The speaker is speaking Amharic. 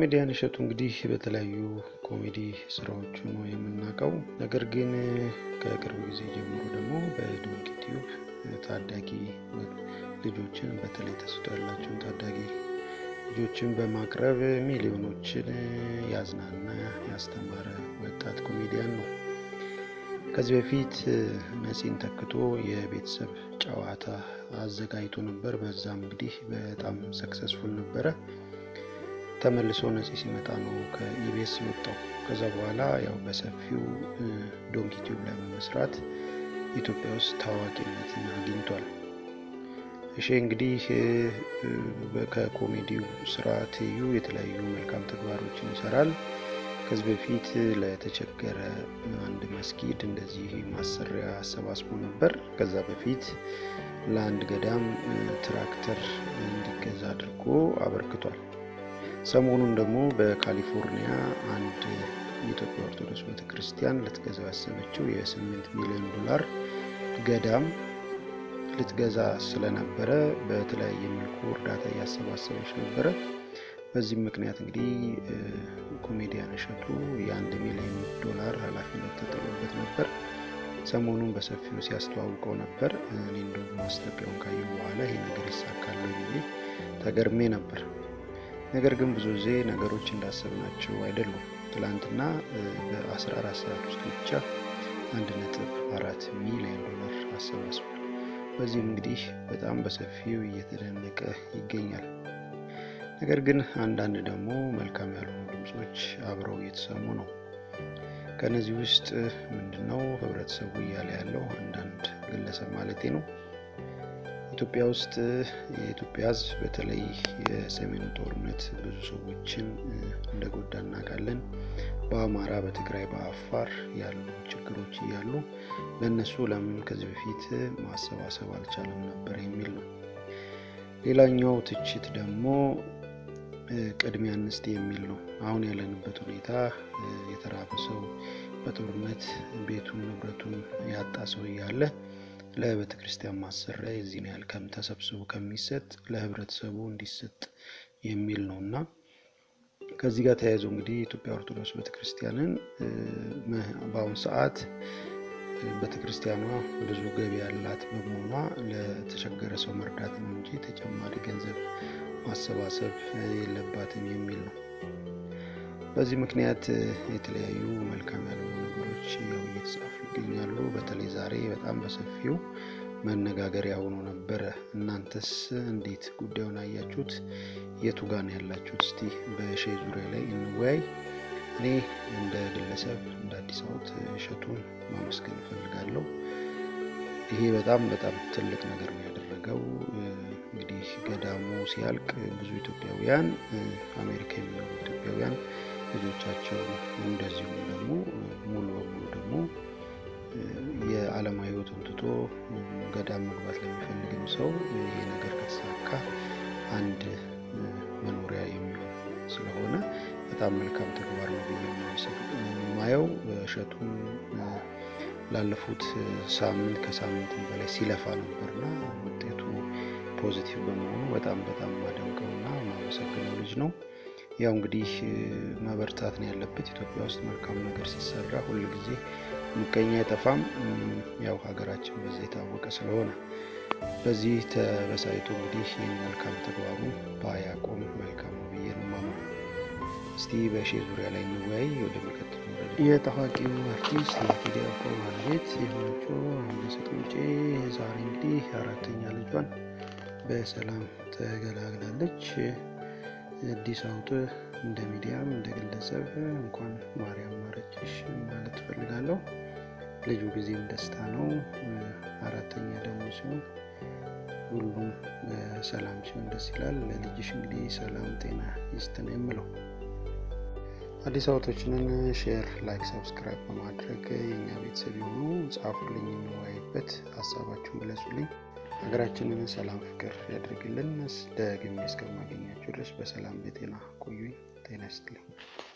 ኮሜዲያን እሸቱ እንግዲህ በተለያዩ ኮሜዲ ስራዎቹ ነው የምናውቀው። ነገር ግን ከቅርብ ጊዜ ጀምሮ ደግሞ በዶንኪ ቲዩብ ታዳጊ ልጆችን በተለይ ተስጦ ያላቸውን ታዳጊ ልጆችን በማቅረብ ሚሊዮኖችን ያዝናና ያስተማረ ወጣት ኮሜዲያን ነው። ከዚህ በፊት ነፂን ተክቶ የቤተሰብ ጨዋታ አዘጋጅቶ ነበር። በዛም እንግዲህ በጣም ሰክሰስፉል ነበረ። ተመልሶ ነፂ ሲመጣ ነው ከኢቢኤስ የወጣው። ከዛ በኋላ ያው በሰፊው ዶንኪ ቲዩብ ላይ በመስራት ኢትዮጵያ ውስጥ ታዋቂነትን አግኝቷል። እሺ እንግዲህ ከኮሜዲው ስራ ትይዩ የተለያዩ መልካም ተግባሮችን ይሰራል። ከዚህ በፊት ለተቸገረ አንድ መስጊድ እንደዚህ ማሰሪያ አሰባስቦ ነበር። ከዛ በፊት ለአንድ ገዳም ትራክተር እንዲገዛ አድርጎ አበርክቷል። ሰሞኑን ደግሞ በካሊፎርኒያ አንድ የኢትዮጵያ ኦርቶዶክስ ቤተክርስቲያን ልትገዛው ያሰበችው የስምንት ሚሊዮን ዶላር ገዳም ልትገዛ ስለነበረ በተለያየ መልኩ እርዳታ እያሰባሰበች ነበረ። በዚህም ምክንያት እንግዲህ ኮሜዲያን እሸቱ የአንድ ሚሊዮን ዶላር ኃላፊነት ተጥሎበት ነበር። ሰሞኑን በሰፊው ሲያስተዋውቀው ነበር። እኔ እንደውም ማስታወቂያውን ካየሁ በኋላ ይሄ ነገር ይሳካል ብዬ ተገርሜ ነበር። ነገር ግን ብዙ ጊዜ ነገሮች እንዳሰብናቸው አይደሉም። ትላንትና በ14 ሰዓት ውስጥ ብቻ አንድ ነጥብ አራት ሚሊዮን ዶላር አሰባስቧል። በዚህም እንግዲህ በጣም በሰፊው እየተደነቀ ይገኛል። ነገር ግን አንዳንድ ደግሞ መልካም ያልሆኑ ድምፆች አብረው እየተሰሙ ነው። ከነዚህ ውስጥ ምንድነው ህብረተሰቡ እያለ ያለው አንዳንድ ግለሰብ ማለቴ ነው ኢትዮጵያ ውስጥ የኢትዮጵያ ሕዝብ በተለይ የሰሜኑ ጦርነት ብዙ ሰዎችን እንደጎዳ እናውቃለን። በአማራ፣ በትግራይ፣ በአፋር ያሉ ችግሮች እያሉ ለእነሱ ለምን ከዚህ በፊት ማሰባሰብ አልቻለም ነበር የሚል ነው። ሌላኛው ትችት ደግሞ ቅድሚያ እንስጥ የሚል ነው። አሁን ያለንበት ሁኔታ የተራበ ሰው በጦርነት ቤቱን ንብረቱን ያጣ ሰው እያለ ለቤተ ክርስቲያን ማሰሪያ የዚህን ያህል ከም ተሰብስቦ ከሚሰጥ ለህብረተሰቡ እንዲሰጥ የሚል ነው እና ከዚህ ጋር ተያይዞ እንግዲህ የኢትዮጵያ ኦርቶዶክስ ቤተክርስቲያንን በአሁኑ ሰዓት ቤተክርስቲያኗ ብዙ ገቢ ያላት በመሆኗ ለተቸገረ ሰው መርዳት ነው እንጂ ተጨማሪ ገንዘብ ማሰባሰብ የለባትም የሚል ነው። በዚህ ምክንያት የተለያዩ መልካም ያልሆኑ ነገሮች ያው እየተጻፉ ይገኛሉ። በተለይ ዛሬ በጣም በሰፊው መነጋገሪያ ሆኖ ነበረ። እናንተስ እንዴት ጉዳዩን አያችሁት? የቱ ጋር ነው ያላችሁት? እስቲ በሼ ዙሪያ ላይ እንወያይ። እኔ እንደ ግለሰብ እንደ አዲስ አበባ እሸቱን ማመስገን እፈልጋለሁ። ይሄ በጣም በጣም ትልቅ ነገር ነው ያደረገው። እንግዲህ ገዳሙ ሲያልቅ ብዙ ኢትዮጵያውያን አሜሪካ የሚኖሩ ኢትዮጵያውያን ልጆቻቸው እንደዚሁም ደግሞ ሙሉ በሙሉ ደግሞ የዓለማዊ ሕይወቱን ትቶ ገዳም መግባት ለሚፈልግም ሰው ይሄ ነገር ከተሳካ አንድ መኖሪያ የሚሆን ስለሆነ በጣም መልካም ተግባር ነው ብዬ የማየው። እሸቱን ላለፉት ሳምንት ከሳምንትም በላይ ሲለፋ ነበርና ውጤቱ ፖዚቲቭ በመሆኑ በጣም በጣም ማደንቀውና ማመሰግነው ልጅ ነው። ያው እንግዲህ መበርታት ነው ያለበት። ኢትዮጵያ ውስጥ መልካም ነገር ሲሰራ ሁል ጊዜ ምቀኛ አይጠፋም። ያው ሀገራችን በዛ የታወቀ ስለሆነ በዚህ ተበሳይቶ እንግዲህ ይህን መልካም ተግባሩ ባያቆም መልካም ነው ብዬ ነው የማምነው። እስቲ በሼ ዙሪያ ላይ እንወያይ። ወደ ሚቀጥለው የታዋቂው አርቲስት የቴዲ አፍሮ ባለቤት የሆነችው አንበሰት ውጬ ዛሬ እንግዲህ አራተኛ ልጇን በሰላም ተገላግላለች። አዲስ አውጥ እንደ ሚዲያም እንደ ግለሰብ እንኳን ማርያም ማረችሽ ማለት እፈልጋለሁ። ልጁ ጊዜም ደስታ ነው። አራተኛ ደግሞ ሲሆን ሁሉም ሰላም ሲሆን ደስ ይላል። ለልጅሽ እንግዲህ ሰላም ጤና ይስጥ ነው የምለው። አዲስ አበቦችንን ሼር፣ ላይክ፣ ሰብስክራይብ በማድረግ የእኛ ቤተሰብ የሆኑ ጻፉልኝ፣ እንወያይበት፣ ሀሳባችሁን ግለጹልኝ። ሀገራችንን ሰላም ፍቅር ያድርግልን። ደግሜ እስከማገኛችሁ ድረስ በሰላም በጤና ቆዩኝ። ጤና ይስጥልኝ።